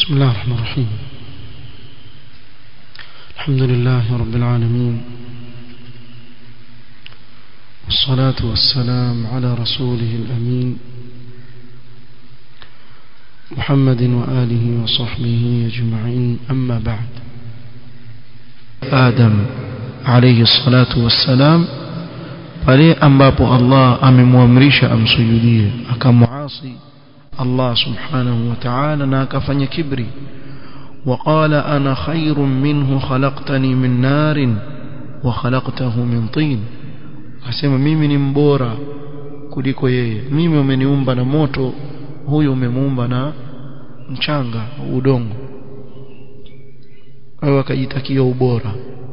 بسم الله الرحمن الرحيم الحمد لله رب العالمين والصلاة والسلام على رسوله الأمين محمد وآله وصحبه أجمعين أما بعد آدم عليه الصلاة والسلام pale ambapo Allah amemwamrisha amsujudie akamuasi Allah subhanahu wa ta'ala na akafanya kibri وقال أنا خير منه خلقتني من نار وخلقته من طين akasema mimi ni mbora kuliko yeye mimi umeniumba na moto huyu umemuumba na mchanga udongo au akajitakia ubora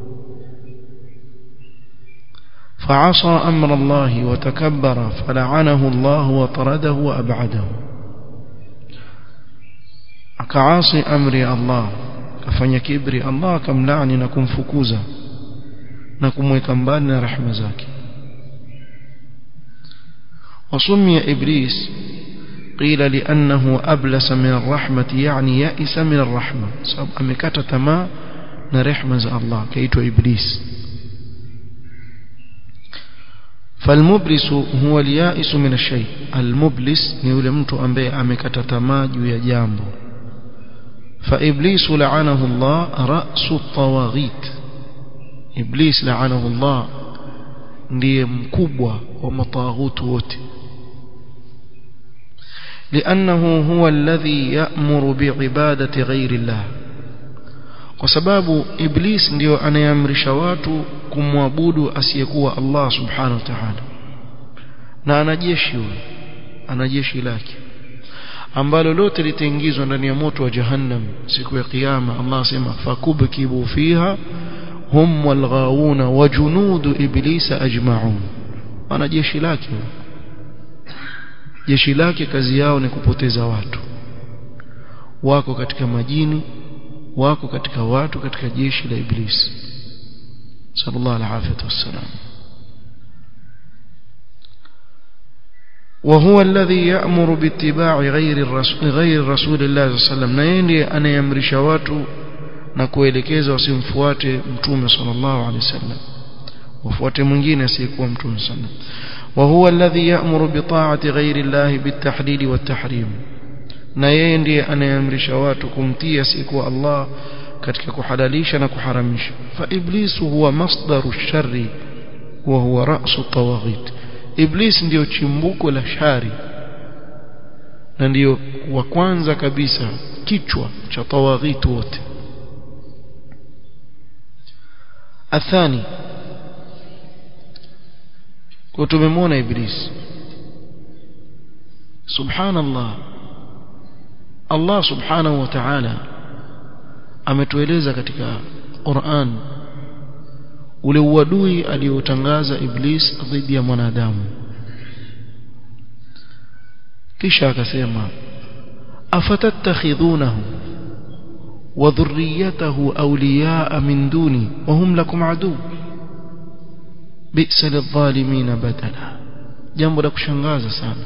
فعصى أمر الله وتكبر فلعنه الله وطرده وأبعده akaasi amri ya Allah kafanya kibri Allah akamlaani na kumfukuza na kumweka mbali na rahma zake وسمي إبليس قيل لأنه أبلس من الرحمة يعني يأس من الرحمة سبب أمكت تما نرحمة الله كيت إبليس فالمبلس هو اليائس من الشيء المبلس يقول mtu ambaye amekata tamaa juu ya jambo فإبليس لعنه الله رأس الطواغيت إبليس لعنه الله ndiye mkubwa wa mataghutu wote لأنه هو الذي يأمر بعبادة غير الله kwa sababu iblis ndio anayeamrisha watu kumwabudu asiyekuwa Allah subhanahu wa ta'ala na ana jeshi huyo ana jeshi lake ambalo lote litaingizwa ndani ya moto wa jahannam siku ya kiyama Allah asema fakubkibu fiha hum walghawuna wa junudu iblisa ajma'un ana jeshi lake jeshi lake kazi yao ni kupoteza watu wako katika majini wako katika watu katika jeshi la iblis sallallahu alaihi wasallam وهو الذي يأمر باتباع غير الرسول غير رسول الله صلى الله عليه وسلم na yeye ndiye anayemrisha watu na kuelekeza wasimfuate mtume sallallahu alaihi wasallam wafuate mwingine asiyekuwa mtume sallallahu وهو الذي يأمر بطاعة غير الله بالتحليل والتحريم na yeye ndiye anayemrisha watu kumtii asiyekuwa Allah katika kuhalalisha na kuharamisha fa iblisu huwa masdaru sharri wa huwa ra'su tawaghit iblis ndiyo chimbuko la shari na ndiyo wa kwanza kabisa kichwa cha tawaghit wote athani kwa tumemwona iblis subhanallah Allah subhanahu wa ta'ala ametueleza katika Qur'an ule uadui aliotangaza iblis dhidi ya mwanadamu kisha akasema afatattakhidhunahu wa dhurriyyatahu awliya'a min duni wa hum lakum adu bi'sa lidh-dhalimin badala jambo la kushangaza sana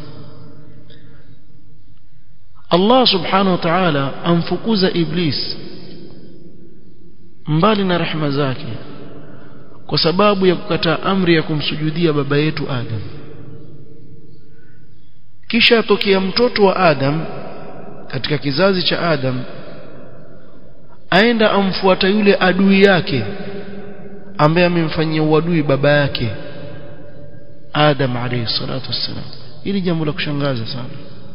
Allah subhanahu wa ta'ala amfukuza iblis mbali na rehema zake kwa sababu ya kukataa amri ya kumsujudia baba yetu Adam kisha atokea mtoto wa Adam katika kizazi cha Adam aenda amfuata yule adui yake ambaye amemfanyia uadui baba yake Adam alayhi salatu wassalam hili jambo la kushangaza sana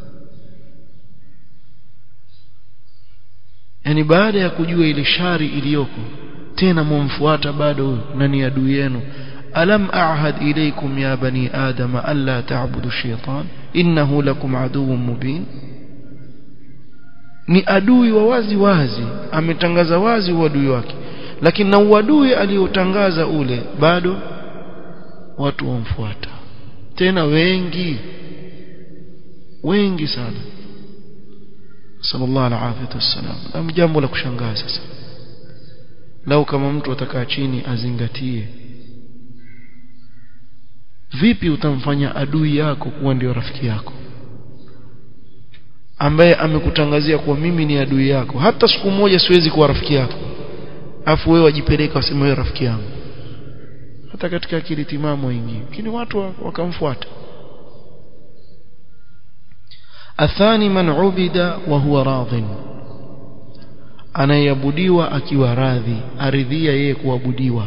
yani baada ya kujua ile shari iliyoko tena mumfuata bado huyo na ni adui yenu alam a'had ilaykum ya bani adama alla ta'budu shaytan innahu lakum aduwwun mubin ni adui wa wazi wazi ametangaza wazi uadui wake lakini na uadui aliotangaza ule bado watu wamfuata tena wengi wengi sana sallallahu alaihi wasallam na jambo la kushangaza sasa lau kama mtu atakaa chini azingatie vipi utamfanya adui yako kuwa ndio rafiki yako ambaye amekutangazia kuwa mimi ni adui yako hata siku moja siwezi kuwa rafiki yako afu wewe wajipeleka waseme wewe rafiki yangu hata katika akili timamu ingi lakini watu wakamfuata athani man ubida wa huwa radhin anayeabudiwa akiwa radhi aridhia yeye kuabudiwa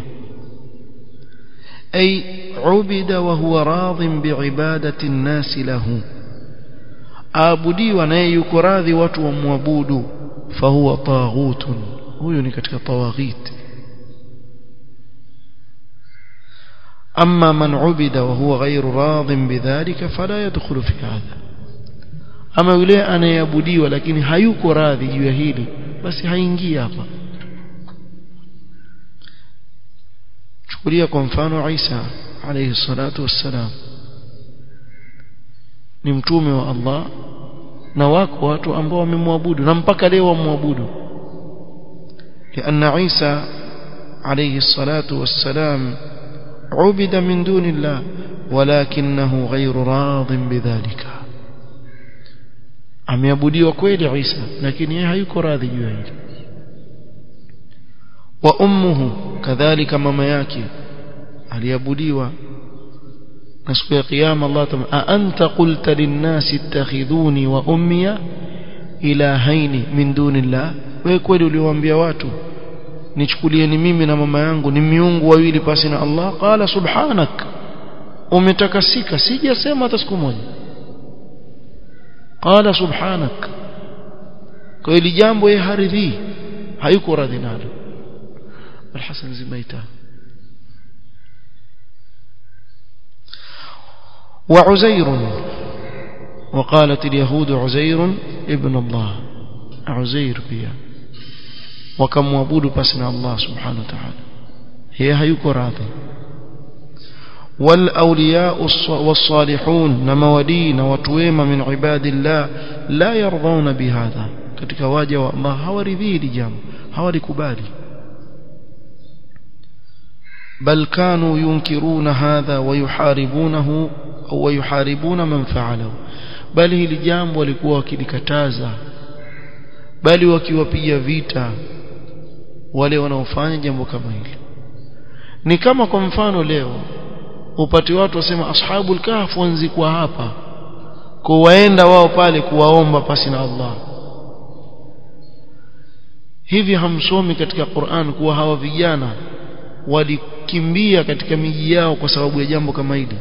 ay ubida wa huwa radhin biibadati nnasi lahu aabudiwa naye yuko radhi watu wamwabudu fahuwa taghutun huyo ni katika tawaghit أما من عبد وهو غير راض بذلك فلا يدخل في هذا أما يلي أنا يبدي ولكن هيك راضي يهيلي بس هينجي hapa chukulia kwa mfano Isa alayhi salatu wassalam ni mtume wa Allah na wako watu ambao wamemwabudu na mpaka leo wamwabudu لأن عيسى عليه الصلاة والسلام عبد من دون الله ولكنه غير راض بذلك ameabudiwa kweli Isa lakini yeye hayuko radhi juu ya hilo wa ummuhu kadhalika mama yake aliabudiwa na siku ya kiyama Allah tama a anta qulta lin-nasi ittakhidhuni wa ummiya ilahaini min dunillah wewe kweli uliwaambia watu nichukulieni mimi na mama yangu ni miungu wawili pasi na Allah qala subhanak umetakasika sijasema hata siku moja qala subhanak kwa hili jambo yeye haridhi hayuko radhi nalo الحسن زميته وعزير وقالت اليهود عزير ابن الله عزير بيا وكم وابود بسنا الله سبحانه وتعالى هي هيك راضي والأولياء والصالحون نمودين وتويم من عباد الله لا يرضون بهذا katika waja wa Allah hawaridhii hili jambo hawalikubali بل كانوا ينكرون هذا ويحاربونه أو ويحاربون من فعله بل hili jambo walikuwa wakilikataza bali wakiwapiga vita wale wanaofanya jambo kama hili ni kama kwa mfano leo upate watu wasema ashabul kahf wanzikwa hapa kwa waenda wao pale kuwaomba pasi na Allah hivi hamsomi katika Qur'an kuwa hawa vijana walikimbia katika miji yao kwa sababu ya jambo kama hili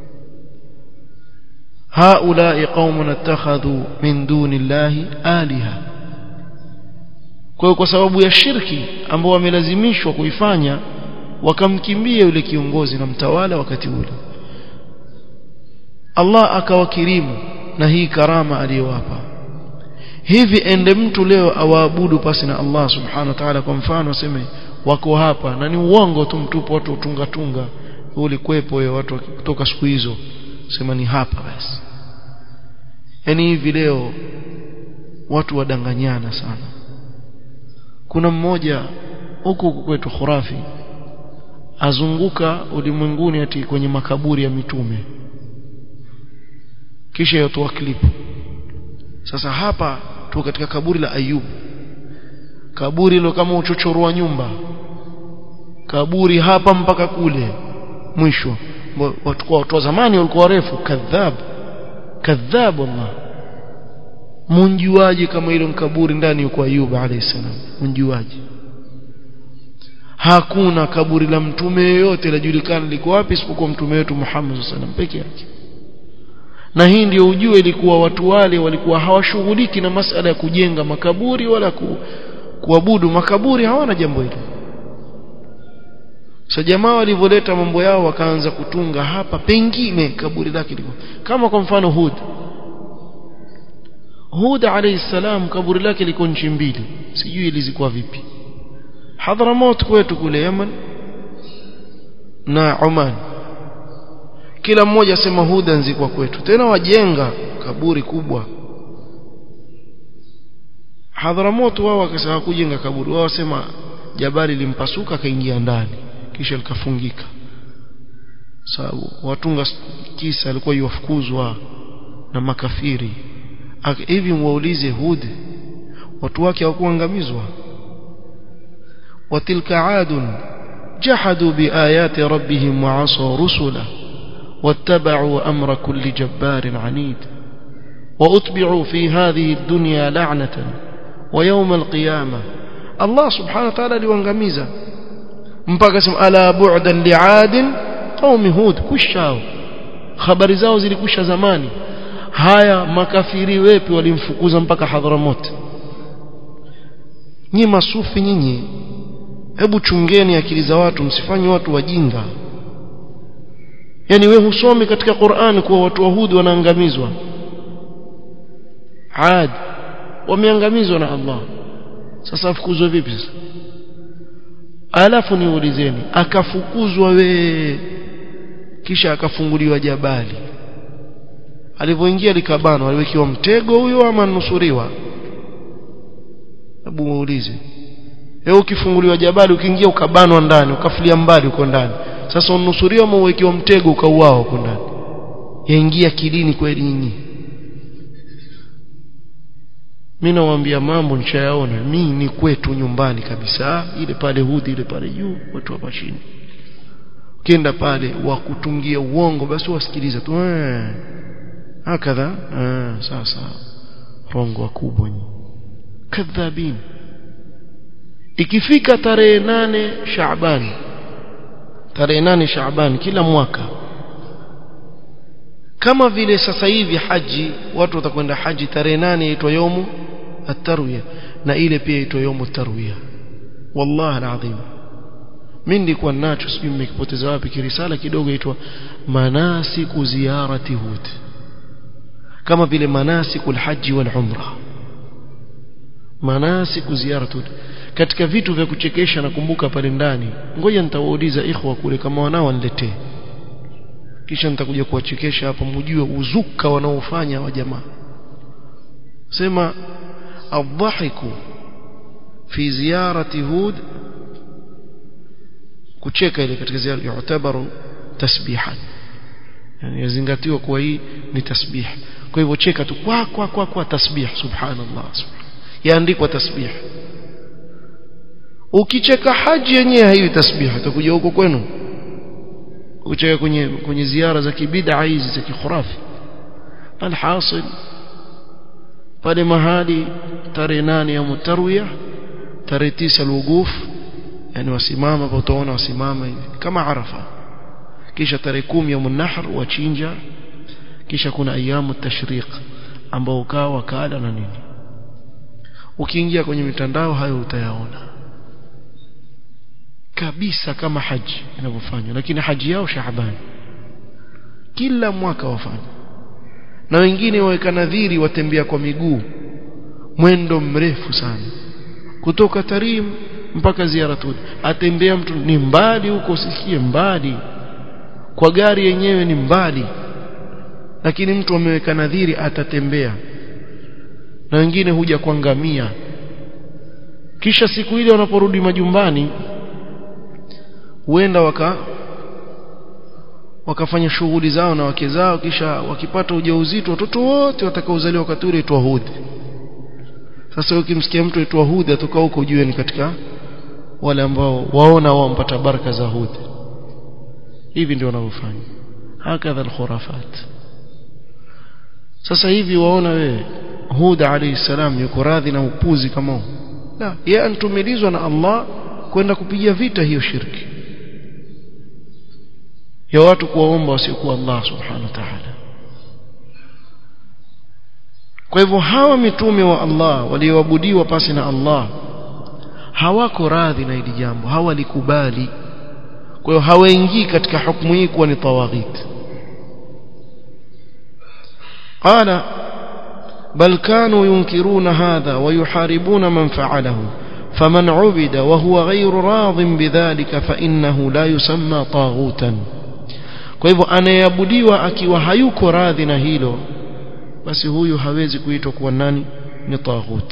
haulai qaumun attakhadhu min dunillahi aliha kwa kwa sababu ya shirki ambao wamelazimishwa kuifanya wakamkimbia yule kiongozi na mtawala wakati ule Allah akawakirimu na hii karama aliyowapa hivi ende mtu leo awaabudu pasi na Allah subhanahu wa ta'ala kwa mfano aseme wako hapa na ni uongo tu mtupu watu utunga tunga ulikwepo wewe watu kutoka siku hizo sema ni hapa basi yani hivi leo watu wadanganyana sana kuna mmoja huku kwetu khurafi azunguka ulimwenguni ati kwenye makaburi ya mitume kisha yotoa clip sasa hapa tu katika kaburi la Ayubu kaburi hilo kama uchochoro wa nyumba kaburi hapa mpaka kule mwisho watu kwa watu wa zamani walikuwa warefu kadhab kadhab Allah munjuaje kama hilo kaburi ndani yuko Ayub alayhi salam munjuaje hakuna kaburi la mtume yoyote lajulikana liko wapi isipokuwa mtume wetu Muhammad sallallahu alaihi wasallam peke yake na hii ndio ujue ilikuwa watu wale walikuwa hawashughuliki na masala ya kujenga makaburi wala ku, kuabudu makaburi hawana jambo hilo so jamaa walivyoleta mambo yao wakaanza kutunga hapa pengine kaburi lake liko kama kwa mfano Hud Hud alayhi salam kaburi lake liko nchi mbili sijui ilizikuwa vipi Hadramaut kwetu kule Yemen na Oman kila mmoja asema Hud anzikwa kwetu tena wajenga kaburi kubwa Hadramaut wao wakasema kujenga kaburi wao wasema jabali limpasuka akaingia ndani kisha likafungika sababu watunga kisa alikuwa yofukuzwa na makafiri hivi mwaulize Hud watu wake hawakuangamizwa watilka adun jahadu biayati rabbihim wa asaw rusula واتبعوا أمر كل جبار عنيد وأتبعوا في هذه الدنيا لعنة ويوم القيامة الله سبحانه وتعالى لوانغميزا mpaka sema ala bu'dan li'adin qaumi hud kushao habari zao zilikusha zamani haya makafiri wepi walimfukuza mpaka hadhramot nyi masufi nyinyi hebu chungeni akili za watu msifanye watu wajinga yani we husomi katika Qur'an kuwa watu wa Hud wanaangamizwa Ad wameangamizwa na Allah sasa afukuzwe vipi sasa alafu niulizeni akafukuzwa we kisha akafunguliwa jabali alivyoingia likabanwa aliwekiwa mtego huyo ama nusuriwa hebu muulize wewe ukifunguliwa jabali ukiingia ukabanwa ndani ukafulia mbali uko ndani sasa unusuriwa ama uwekiwa mtego ukauao huko ndani yaingia kidini kweli nyinyi mimi nawaambia mambo nishayaona mimi ni kwetu nyumbani kabisa ile pale hudi ile pale juu watu hapa chini ukienda pale wakutungia uongo basi wasikiliza tu eh hakadha eh sasa rongo wakubwa nyinyi kadhabin ikifika tarehe nane Shaaban tarehe nane Shaaban kila mwaka kama vile sasa hivi haji watu watakwenda haji tarehe nane inaitwa yomu at-tarwiya na ile pia inaitwa yomu at-tarwiya wallahi alazim mimi nilikuwa nacho sijui mmekipoteza wapi kirisala kidogo inaitwa manasiku ziyarati hud kama vile manasiku al-haji wal umra manasiku ziyarati hud katika vitu vya kuchekesha nakumbuka pale ndani ngoja nitawauliza ikhwa kule kama wanao waniletee kisha nitakuja kuwachekesha hapa mjue uzuka wanaofanya wa jamaa sema adhahiku fi ziyarati hud kucheka ile katika ziara yutabaru tasbihan yani yazingatiwa kuwa hii ni tasbih kwa hivyo cheka tu kwa kwa kwa kwa tasbih subhanallah yaandikwa tasbih ukicheka haji yenyewe haiwi tasbih utakuja huko kwenu kucheka kwenye kwenye ziara za kibid'a hizi za kikhurafi alhasil pale mahali tarehe nane ya mutarwiya tarehe tisa alwuguf yani wasimama hapo utaona wasimama hivi kama arafa kisha tarehe kumi ya munahr wachinja kisha kuna ayamu tashriq ambao ukaa wakala na nini ukiingia kwenye mitandao hayo utayaona kabisa kama haji inavyofanywa lakini haji yao Shaaban kila mwaka wafanya na wengine waweka nadhiri watembea kwa miguu mwendo mrefu sana kutoka Tarim mpaka Ziaratul atembea mtu ni mbali huko usikie mbali kwa gari yenyewe ni mbali lakini mtu ameweka nadhiri atatembea na wengine huja kuangamia kisha siku ile wanaporudi majumbani huenda waka wakafanya shughuli zao na wake zao kisha wakipata ujauzito watoto wote watakaozaliwa wakati ule itwa hudhi sasa ukimsikia mtu aitwa hudhi atoka huko ujue ni katika wale ambao waona wao mpata baraka za hudhi hivi ndio wanavyofanya hakadha alkhurafat sasa hivi waona wewe Huda alayhi salam yuko radhi na upuzi kama huu la yeye antumilizwa na Allah kwenda kupiga vita hiyo shirki ya watu kuwaomba wasiokuwa Allah subhanahu wa ta'ala kwa hivyo hawa mitume wa Allah walioabudiwa pasi na Allah hawako radhi na hili jambo hawalikubali kwa hiyo hawaingii katika hukumu hii kuwa ni tawaghit qala bal kanu yunkiruna hadha wa yuharibuna man fa'alahu فمن عبد وهو غير راض بذلك فإنه لا يسمى طاغوتا kwa hivyo anayeabudiwa akiwa hayuko radhi na hilo basi huyu hawezi kuitwa kuwa nani ni taghut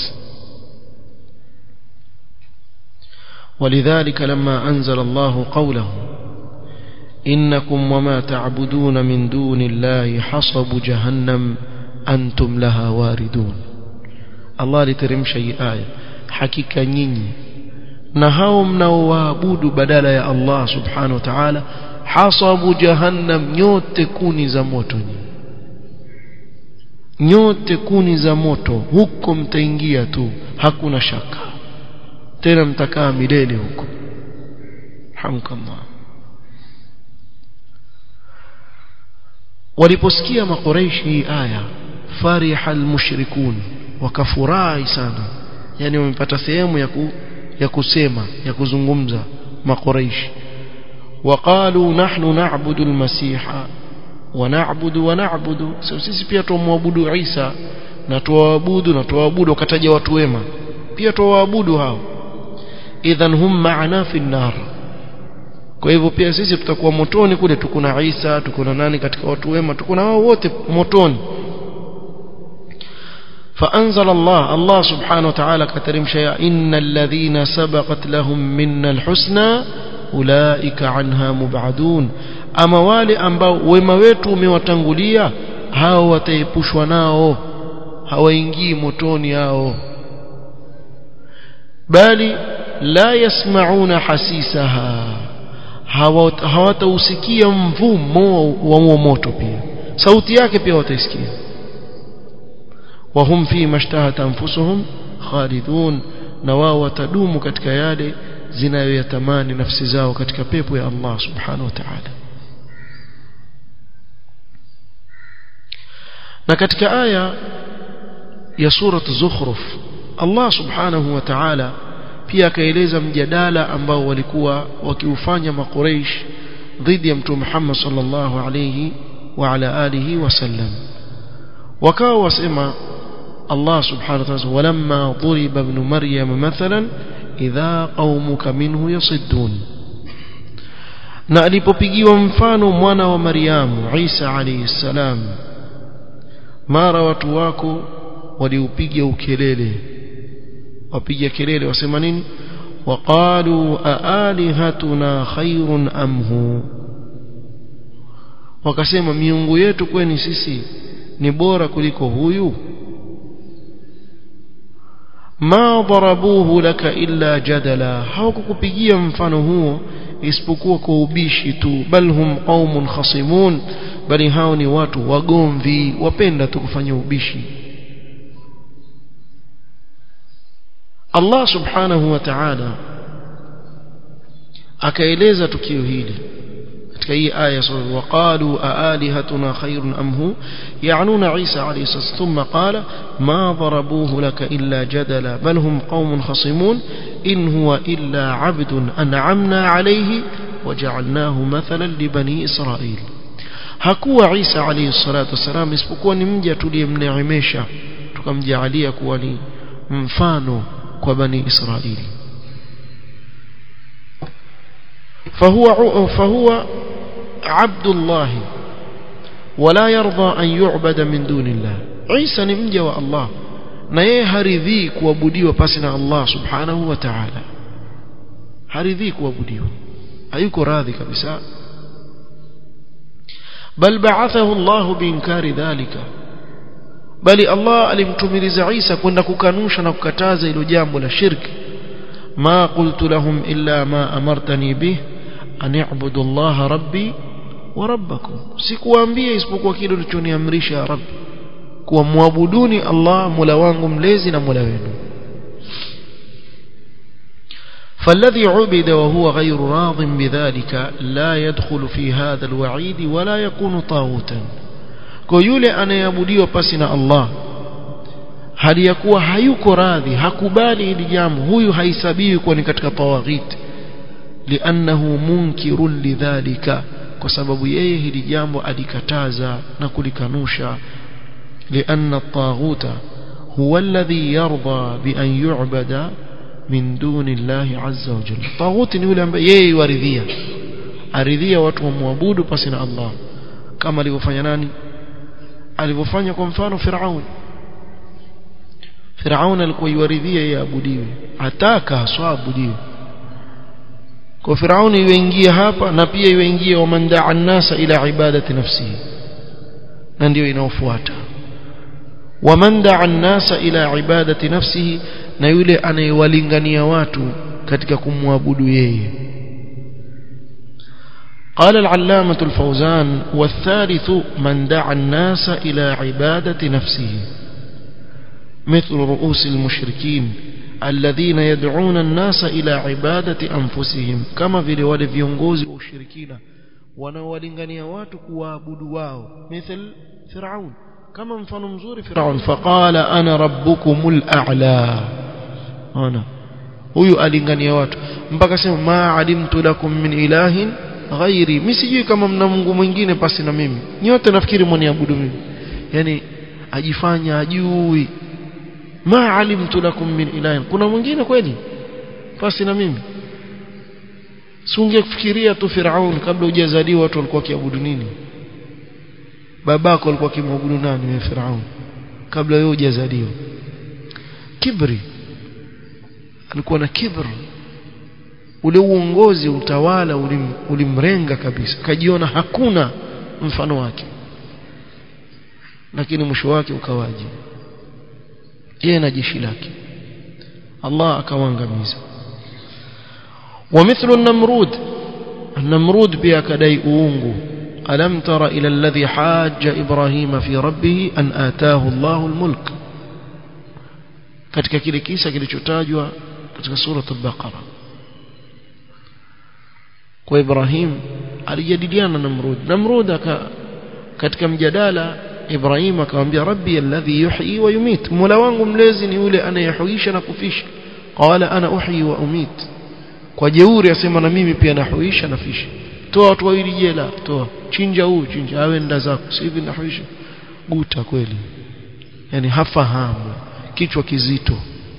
ولذلك لما أنزل الله قوله إنكم وما تعبدون من دون الله حصب جهنم antum laha waridun Allah aliteremsha hii aya hakika nyinyi na hao mnaoabudu badala ya Allah subhanahu wa ta'ala hasabu jahannam nyote kuni za moto nyote kuni za moto huko mtaingia tu hakuna shaka tena mtakaa milele huko hamkallah waliposikia makuraishi hii aya fariha almushrikun wakafurahi sana yani wamepata sehemu ya ku, ya kusema ya kuzungumza makuraishi وقالوا نحن نعبد المسيح ونعبد ونعبد sisi pia tumwabudu Isa na tuwaabudu na tuwaabudu wakataja watu wema pia tuwaabudu hao idhan hum ma'ana fi nar kwa hivyo pia sisi tutakuwa motoni kule tuko na Isa tuko na nani katika watu wema tuko na wao wote motoni فأنزل الله الله سبحانه وتعالى كترم شيئا إن الذين سبقت لهم منا الحسنى ulaika anha mubadun ama wale ambao wema wetu umewatangulia hao wataepushwa nao hawaingii motoni hao bali la yasmauna hasisaha hawatausikia mvumo wa huo moto pia sauti yake pia wataisikia wahum fi mashtahat anfusuhum khalidun na wao watadumu katika yale zinayoyatamani nafsi zao katika pepo ya Allah subhanahu wa ta'ala na katika aya ya surat zukhruf Allah subhanahu wa ta'ala pia akaeleza mjadala ambao walikuwa wakiufanya maqureish dhidi ya mtume Muhammad sallallahu alayhi wa ala alihi wasallam wakawa wasema Allah subhanahu wa ta'ala walamma duriba ibn maryam mathalan idha qaumuka minhu yasiddun na alipopigiwa mfano mwana wa Maryamu Isa alayhi salam mara watu wako waliupiga ukelele wapiga kelele wasema nini waqalu aalihatuna khairun amhu wakasema miungu yetu kweni sisi ni bora kuliko huyu ma darabuhu laka illa jadala hawakukupigia mfano huo isipokuwa kwa ubishi tu bal hum qaumun khasimun bali hao ni watu wagomvi wapenda tu kufanya ubishi Allah subhanahu wa ta'ala akaeleza tukio hili katika hii aya waqalu aalihatuna khairun am hu ya'nuna Isa alayhi salam thumma qala ma darabuhu laka illa jadala bal hum qaumun khasimun in huwa illa 'abdun an'amna alayhi waja'alnahu mathalan li bani Israil hakuwa Isa alayhi salatu wasalam isipokuwa ni mja tuliyemneemesha tukamjaalia kuwa ni mfano kwa bani Israili فهو فهو عبد الله ولا يرضى أن يعبد من دون الله عيسى نمجى والله na yeye haridhii kuabudiwa pasi na Allah subhanahu wa ta'ala haridhii kuabudiwa hayuko radhi kabisa bal ba'athahu Allah biinkari dhalika bali Allah alimtumiliza Isa kwenda kukanusha na kukataza hilo jambo la shirki ma qultu lahum illa ma amartani bih an i'budu Allah rabbi wa rabbakum sikuwaambia isipokuwa kile ulichoniamrisha ya rabbi kuwa muabuduni Allah mola wangu mlezi na mola wenu فالذي عبد وهو غير راض بذلك لا يدخل في هذا الوعيد ولا يكون طاغوتا كيولي أنا يعبديه بسنا الله hali ya kuwa hayuko radhi hakubali hili jambo huyu haisabiwi kuwa ni katika tawaghit liannahu munkirun lidhalika kwa sababu yeye hili jambo alikataza na kulikanusha lianna at-taghuta huwa alladhi yarda bi an yu'bada min duni Allah azza wa jalla taghuti ni yule ambaye yeye waridhia aridhia watu wamwabudu pasi na Allah kama alivyofanya nani alivyofanya kwa mfano Firaun Firaun alikuwa yuaridhia yeye abudiwe ataka haswa abudiwe kwa Firaun yuingia hapa na pia yuingia wamandaa an-nasa ila ibadati nafsihi na ndio inaofuata waman daa an-nasa ila ibadati nafsihi na yule anayewalingania watu katika kumwabudu yeye قال العلامة الفوزان والثالث من دعا الناس إلى عبادة نفسه مثل رؤوس المشركين الذين يدعون الناس إلى عبادة أنفسهم كما في رواية viongozi ushirikina wanaowalingania watu kuabudu wao مثل فرعون كما mfano mzuri فرعون فقال أنا ربكم الأعلى أنا huyu alingania watu mpaka sema ma alimtu lakum min ilahin ghairi mimi sijui kama mna Mungu mwingine pasi na mimi nyote nafikiri mwaniabudu mimi yani ajifanya ajui ma alimtu lakum min ilahin kuna mwingine kweli pasi na mimi si ungekufikiria tu Firaun kabla hujazaliwa watu walikuwa kiabudu nini babako alikuwa kimwabudu nani wewe Firaun kabla wewe hujazaliwa kibri alikuwa na kibri ule uongozi utawala ulim, ulimrenga kabisa kajiona hakuna mfano wake lakini mwisho wake ukawaje yeye na jeshi lake Allah akawaangamiza ومثل النمرود النمرود pia kadai uungu alam tara ila alladhi hajja ibrahima fi rabbih an ataahu Allahu almulk katika kile kisa kilichotajwa katika sura al-Baqara kwa Ibrahim alijadiliana na Namrud Namrud aka katika mjadala Ibrahim akamwambia rabbi alladhi yuhyi wa yumit mola wangu mlezi ni yule anayehuisha na kufisha qala ana uhyi wa umit kwa jeuri asema na mimi pia nahuisha na fisha toa watu wawili jela toa chinja huu chinja awe nda zako si hivi nahuisha guta kweli yani hafahamu kichwa kizito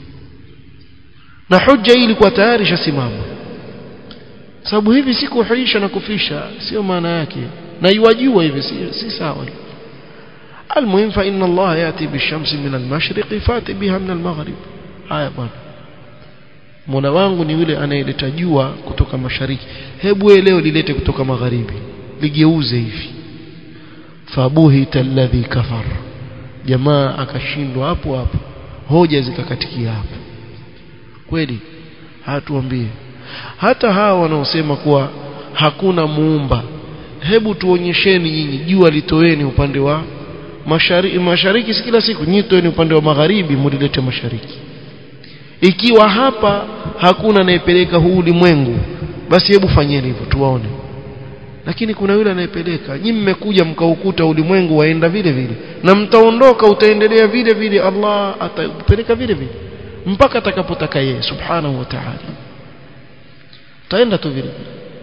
na hujja hii ilikuwa tayari shasimama sababu hivi si kuhuisha na kufisha sio maana yake na iwajua hivi si, si sawa المهم فإن الله يأتي بالشمس من المشرق فاتي بها من المغرب haya bwana Mola wangu ni yule anayeleta jua kutoka mashariki hebu leo lilete kutoka magharibi ligeuze hivi fabuhita alladhi kafar jamaa akashindwa hapo hapo hoja zikakatikia hapo kweli hatuambie hata hawa wanaosema kuwa hakuna muumba hebu tuonyesheni nyinyi jua litoeni upande wa mashariki mashariki si kila siku nyinyi toeni upande wa magharibi mulilete mashariki ikiwa hapa hakuna anayepeleka huu ulimwengu basi hebu fanyeni hivyo tuwaone lakini kuna yule anayepeleka nyinyi mmekuja mkaukuta ulimwengu waenda vile vile na mtaondoka utaendelea vile vile Allah atapeleka vile vile mpaka atakapotaka yeye subhanahu wa ta'ala taenda tu vile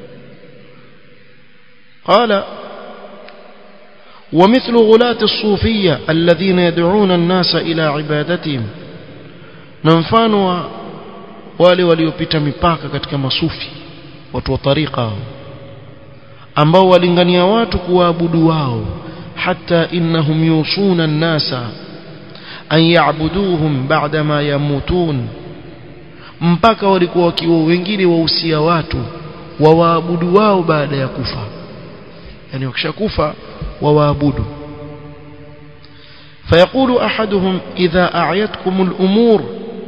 قال ومثل غلاة الصوفية الذين يدعون الناس إلى عبادتهم na mfano wa wale waliopita mipaka katika masufi watu wa tariqa ambao walingania watu kuwaabudu wao hata innahum yusuna an-nasa an ya'buduhum ba'da ma yamutun mpaka walikuwa wakiwa wengine wahusia watu wawaabudu wao baada ya kufa yani wakishakufa wawaabudu فيقول أحدهم إذا أعيتكم الأمور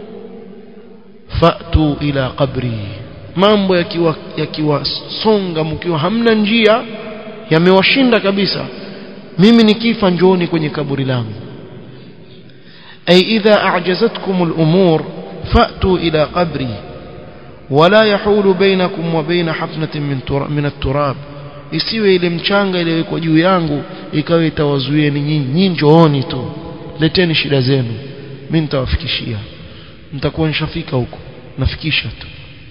فأتوا إلى قبري mambo yakiwa yakiwasonga mkiwa hamna njia yamewashinda kabisa mimi nikifa njooni kwenye kaburi langu ay idha a'jazatkum al-umur fa'tu ila qabri wala yahulu bainakum wa baina hafnatin min min at-turab isiwe ile mchanga iliyowekwa juu yangu ikawa itawazuieni nyinyi nyinyi njooni tu leteni shida zenu mimi nitawafikishia nitakuwa nishafika huko nafikisha tu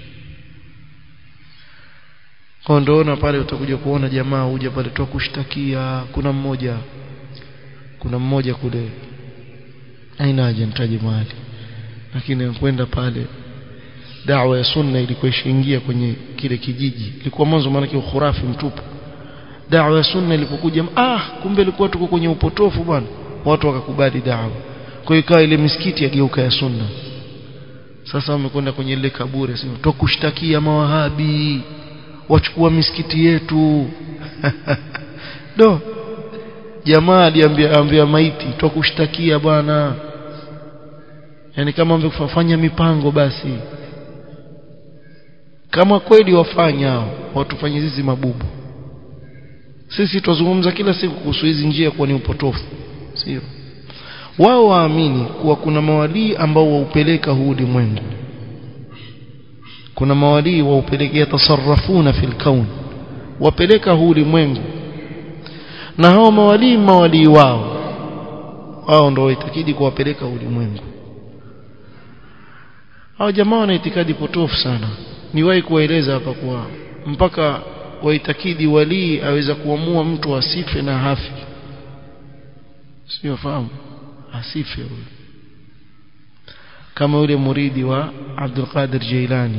kwa ndoona pale utakuja kuona jamaa huja pale tu kushtakia kuna mmoja kuna mmoja kule aina haja nitaje mahali lakini kwenda pale dawa ya sunna ilikuwa ishaingia kwenye kile kijiji ilikuwa mwanzo maana kwa khurafi mtupu dawa ya sunna ilipokuja ah kumbe ilikuwa tuko kwenye upotofu bwana watu wakakubali dawa kwa hiyo ikawa ile misikiti yageuka ya sunna sasa wamekwenda kwenye ile kaburi sema tukushtakia mawahabi wachukua misikiti yetu do jamaa aliambia ambia maiti twakushtakia bwana yani kama wamekufanya mipango basi kama kweli wafanya watufanye sisi mabubu sisi tuzungumza kila siku kuhusu hizi njia kuwa ni upotofu sio wao waamini kuwa kuna mawalii ambao waupeleka huu ulimwengu kuna mawalii waupeleka yatasarrafuna fil kaun wapeleka huu ulimwengu na hao mawalii mawalii wao wao ndio waitakidi kuwapeleka ulimwengu hao jamaa wana itikadi potofu sana niwahi kuwaeleza hapa kwa mpaka waitakidi walii aweza kuamua mtu asife na hafi sio fahamu asife huyo kama yule muridi wa Abdul Qadir Jailani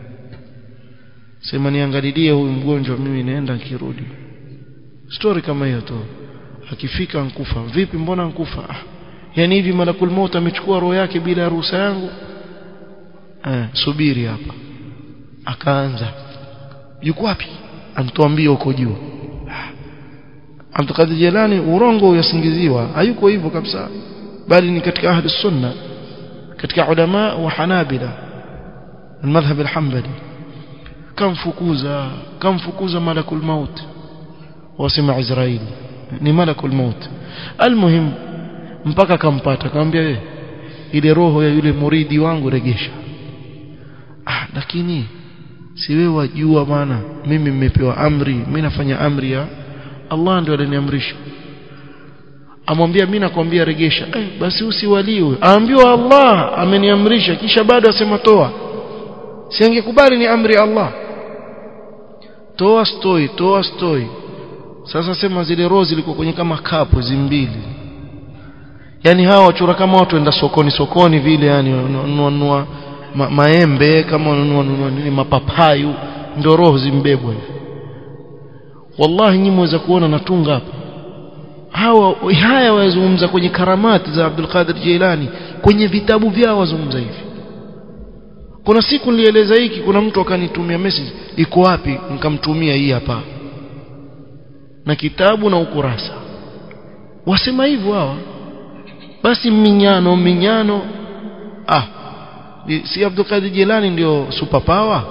sema niangalilie huyu mgonjwa mimi naenda nikirudi story kama hiyo tu akifika nkufa vipi mbona nkufa ah, yani hivi malakul maut amechukua roho yake bila ruhusa yangu eh subiri hapa akaanza yuko wapi antuambie uko juu Abdul Qadir Jilani urongo uyasingiziwa hayuko hivyo kabisa bali ni katika ahli sunna katika ulama wa hanabila المذهب الحنبلي كم فكوزا كم فكوزا ملك الموت wasema Israeli ni malakul maut almuhim mpaka kampata akamwambia wewe ile roho ya yule muridi wangu regesha ah lakini si wewe wajua bwana mimi nimepewa amri mimi nafanya amri ya Allah ndio aliniamrisha amwambia mimi nakwambia regesha eh, basi usiwaliwe aambiwa Allah ameniamrisha kisha bado asema toa siangekubali ni amri ya Allah toa stoi toa stoi sasa sema zile roho zilikuwa kwenye kama kapu zimbili yani hawa wachora kama watu enda sokoni sokoni vile yani wanunua ma, maembe kama wanunua nini mapapayu ndio roho zimbebwa hivi wallahi nyinyi mweza kuona natunga hapa hawa haya wazungumza kwenye karamati za Abdul Qadir Jilani kwenye vitabu vyao wazungumza hivi kuna siku nilieleza hiki kuna mtu akanitumia message iko wapi nikamtumia hii hapa na kitabu na ukurasa wasema hivyo hawa basi minyano minyano ah si Abdul Qadir Jilani ndio super power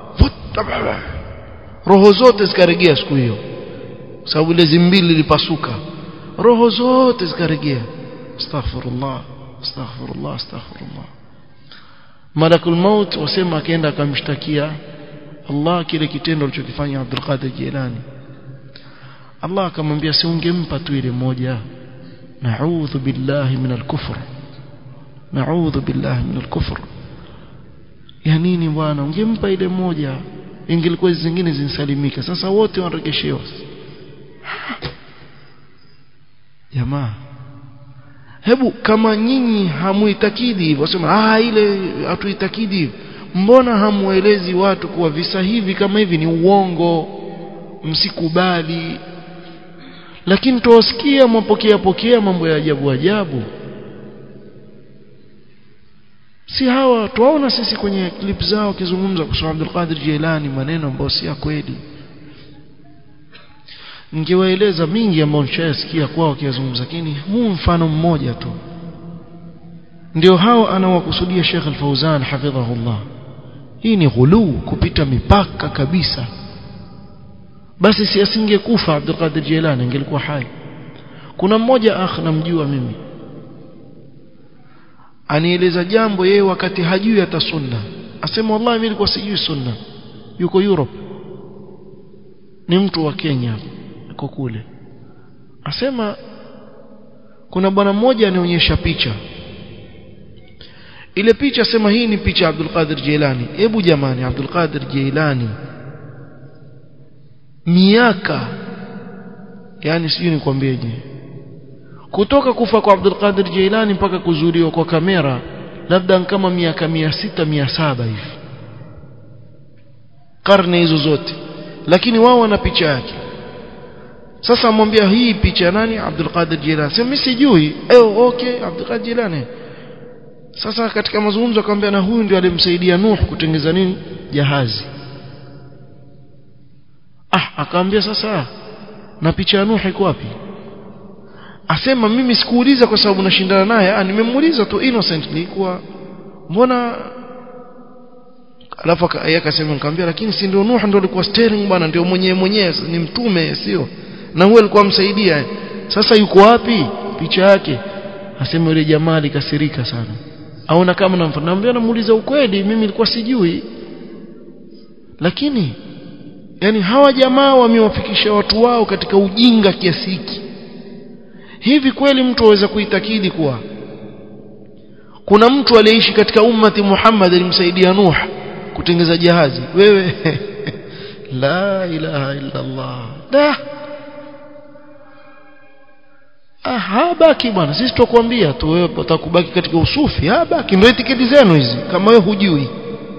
roho zote zikaregea siku hiyo sababu ile zimbili lilipasuka roho zote zikaregea astaghfirullah astaghfirullah astaghfirullah malakul maut wasema akaenda akamshtakia Allah kile kitendo alichokifanya Abdul Qadir Jilani Allah akamwambia si ungempa tu ile moja na'udhu billahi min al-kufr na'udhu billahi min al-kufr ya nini bwana ungempa ile moja ingelikuwa zingine zinsalimika sasa wote wanaregeshewa jamaa hebu kama nyinyi hamuitakidi hivyo wasema ah ile hatuitakidi hivyo mbona hamuelezi watu kuwa visa hivi kama hivi ni uongo msikubali lakini tuwasikia mwapokea pokea mambo ya ajabu ajabu si hawa tuwaona sisi kwenye clip zao kizungumza kuhusu Abdul Qadir Jilani maneno ambayo si ya kweli ningewaeleza mingi ambayo nishayasikia kwao wakizungumza lakini huu mfano mmoja tu ndio hao anawakusudia Sheikh Al-Fauzan hafidhahullah hii ni ghuluu kupita mipaka kabisa basi si asingekufa Abdul Qadir Jilani angelikuwa hai kuna mmoja akh namjua mimi anieleza jambo yeye wakati hajui hata sunna asema wallahi mimi nilikuwa sijui sunna yuko Europe ni mtu wa Kenya yuko kule asema kuna bwana mmoja anionyesha picha ile picha sema hii ni picha ya Abdul Qadir Jilani hebu jamani Abdul Qadir Jilani miaka yani sijui nikwambieje kutoka kufa kwa Abdul Qadir Jilani mpaka kuzuliwa kwa kamera labda kama miaka mia sita mia saba hivi karne hizo zote lakini wao wana picha yake sasa amwambia hii picha nani Abdul Qadir Jilani sema mimi sijui eh okay Abdul Qadir Jilani sasa katika mazungumzo akamwambia na huyu ndio alimsaidia Nuh kutengeza nini jahazi ah akamwambia sasa na picha ya Nuh iko wapi asema mimi sikuuliza kwa sababu nashindana naye ah nimemuuliza tu innocently kwa mbona alafu yeye akasema nikamwambia lakini si ndio Nuh ndio alikuwa steering bwana ndio mwenyewe mwenyewe ni mtume sio na huyo alikuwa msaidia sasa yuko wapi picha yake asema yule jamaa alikasirika sana aona kama namwambia namuuliza ukweli mimi nilikuwa sijui lakini yani hawa jamaa wamewafikisha watu wao katika ujinga kiasi hiki hivi kweli mtu aweza kuitakidi kuwa kuna mtu aliyeishi katika ummati Muhammad alimsaidia Nuh kutengeza jahazi wewe la ilaha illa Allah da ah habaki bwana sisi tukwambia tu wewe utakubaki katika usufi habaki ndio itikadi zenu hizi kama wewe hujui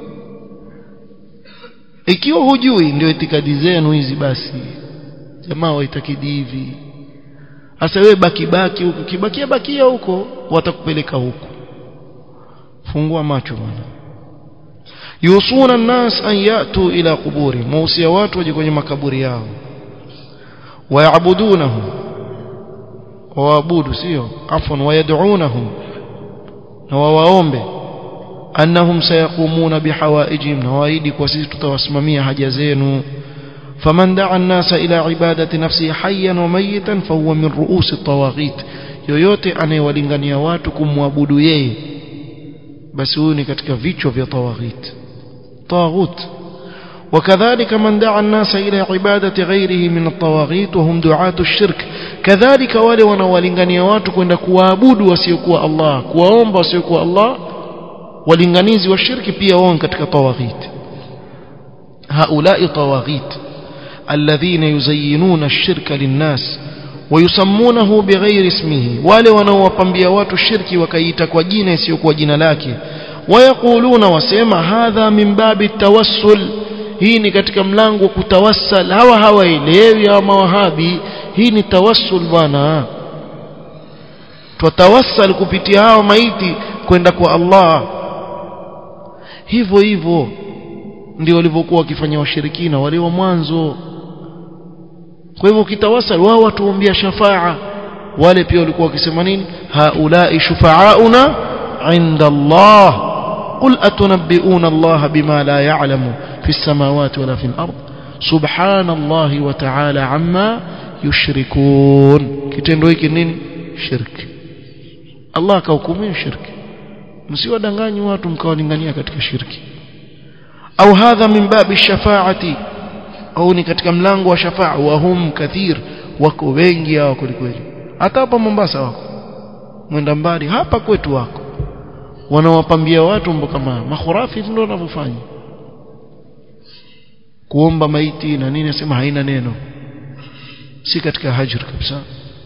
ikiwa hujui ndio itikadi zenu hizi basi jamaa waitakidi hivi sasa wewe baki baki huko kibakia bakia huko watakupeleka huko fungua macho bwana yusuna الناس an yatu ila quburi mausia watu waje kwenye makaburi yao waabudunahu waabudu sio afwan wayad'unahum na wawaombe annahum sayaqumuna bihawaijihim na waidi kwa sisi tutawasimamia haja zenu faman da'a an-nasa ila ibadati nafsihi hayyan wa mayitan fahuwa min ru'usi at-tawaghit yoyote anayewalingania watu kumwabudu yeye basi huyu ni katika vichwa vya tawaghit tawaghut وكذلك من دعا الناس إلى عبادة غيره من الطواغيت وهم دعاة الشرك كذلك wale wanaowalingania watu kwenda kuabudu wasiokuwa Allah kuwaomba wasiokuwa Allah walinganizi wa shirki pia wao katika tawaghit هؤلاء طواغيت الذين يزينون الشرك للناس ويسمونه بغير اسمه wale wanaowapambia watu shirki wakaiita kwa jina isiyokuwa jina lake ويقولون wasema hadha min babi tawassul hii ni katika mlango wa kutawassal hawa hawaelewi hawa mawahabi hii ni tawassul bwana twatawassal kupitia hao maiti kwenda kwa Allah hivyo hivyo ndio walivyokuwa wakifanya washirikina wale wa mwanzo kwa hivyo ukitawasal wao watuombea shafaa wale pia walikuwa wakisema nini haulai shufaauna inda Allah قل أتنبئون الله بما لا يعلم في السماوات ولا في الأرض سبحان الله وتعالى عما يشركون kitendo hiki nini shirki Allah akahukumia shirki msiwadanganyi watu mkawalingania katika shirki au hadha min babi shafaati au ni katika mlango wa shafaa wa hum kathir wako wengi hao kwelikweli hata hapa Mombasa wako mwenda mbali hapa kwetu wako wanawapambia watu mambo kama makhurafi ndio wanavyofanya kuomba maiti na nini nasema haina neno si katika hajr kabisa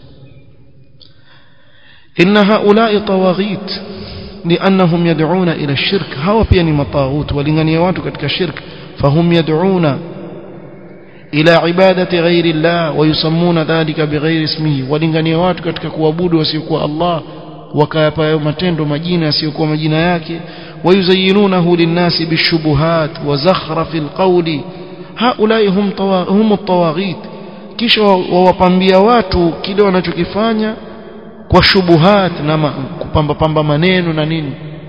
inna haula'i tawaghit لأنهم يدعون إلى الشرك هوا pia ni mataghut walingania watu katika shirk fahum yad'una ila ibadati ghairi Allah wayusammuna dhalika bighairi ismihi walingania watu katika kuabudu wasiokuwa Allah wakayapa matendo majina yasiyokuwa majina yake wayuzayyinunahu linnasi bishubuhat wa zakhrafil qawli haulai hum hum at-tawaghit kisha wawapambia watu kile wanachokifanya kwa shubuhat na kupamba pamba maneno na nini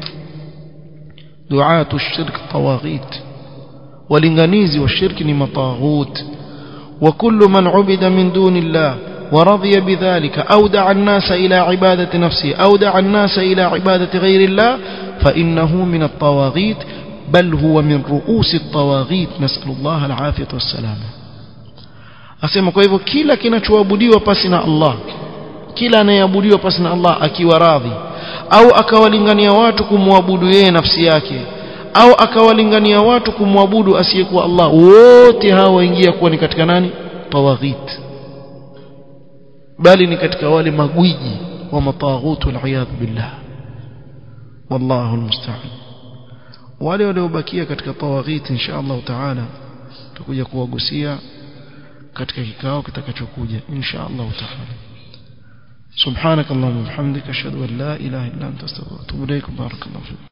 duatu shirk tawaghit walinganizi wa shirki ni mataghut wa kullu man ubida min duni Allah ورضي بذلك أو دعا الناس إلى عبادة نفسه أو دعا الناس إلى عبادة غير الله فإنه من الطواغيت بل هو من رؤوس الطواغيت نسأل الله العافية والسلامة أسمى كيف كلا كنا تعبدي وبسنا الله kila anayeabudiwa pasi na Allah akiwa radhi au akawalingania watu kumwabudu yeye nafsi yake au akawalingania watu kumwabudu asiyekuwa Allah wote hawa waingia kuwa ni katika nani tawaghit bali ni katika wale magwiji wa mataghut wal billah wallahu almusta'an wale waliobakia katika tawaghit insha Allah taala tutakuja kuwagusia katika kikao kitakachokuja insha Allah taala سبحانك اللهم وبحمدك اشهد ان لا اله الا انت استغفرك واتوب اليك بارك الله فيك